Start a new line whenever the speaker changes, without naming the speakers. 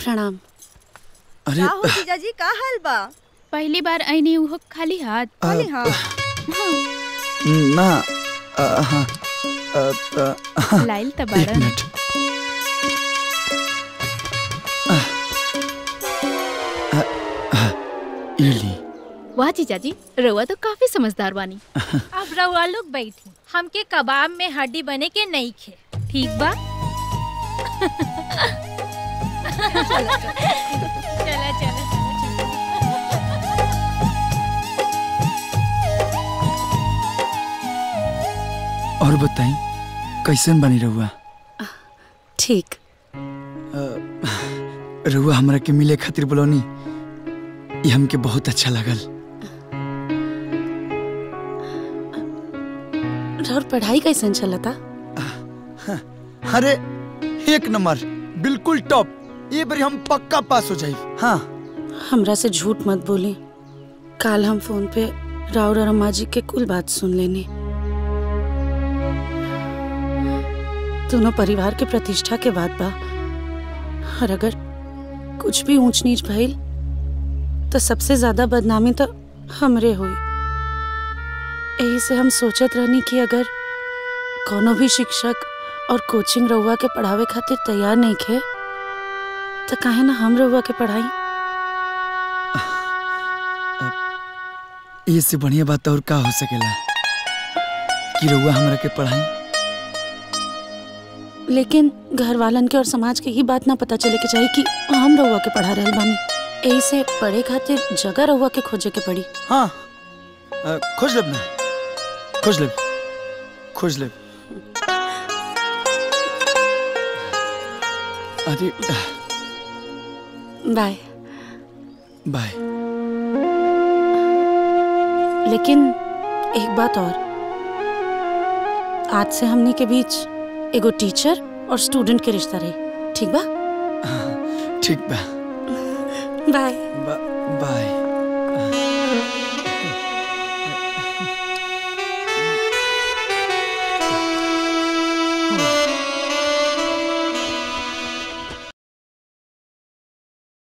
प्रणाम
अरे
का हो जीजाजी का हाल बा
पहली बार आईनी उहो खाली हाथ
खाली हाँ
ना अ, हाँ अ, अ,
लाइल त
एक
बाड़न
मिनट अ, अ, ये ली
वाह जीजाजी रउआ तो काफी समझदार बानी
अब रउआ लोग बैठी हमके कबाब में हड्डी बने के नहीं खे ठीक बा चला चला चला
और बताई कैसन बनी रहुआ
ठीक
रहुआ हमरा के मिले खातिर बोलौनी ये हमके बहुत अच्छा लगल
और पढ़ाई कैसन चलता
अरे एक नंबर बिल्कुल टॉप ये बारी हम पक्का पास हो जाए हाँ
हमरा से झूठ मत बोली काल हम फोन पे राउर और अम्मा जी के कुल बात सुन लेनी दोनों परिवार के प्रतिष्ठा के बाद बा और अगर कुछ भी ऊंच नीच भइल तो सबसे ज्यादा बदनामी तो हमरे हुई यही से हम सोचत रहनी कि अगर कोनो भी शिक्षक और कोचिंग रउआ के पढ़ावे खातिर तैयार नहीं खे तो काहे ना हम रउआ के पढ़ाई
ये से बढ़िया बात और का हो सकेला कि रहुआ हमरा के पढ़ाई
लेकिन घर वालन के और समाज के ही बात ना पता चले के चाहिए कि हम रउआ के पढ़ा रहल बानी यही से पढ़े खातिर जगह रउआ के खोजे के पड़ी
हाँ अ, खोज लेब ना खोज लेब खोज लेब अरे
बाय
बाय
लेकिन एक बात और आज से हमनी के बीच एगो टीचर और स्टूडेंट के रिश्ता रही ठीक बा
ठीक बा
बाय
बा- बाय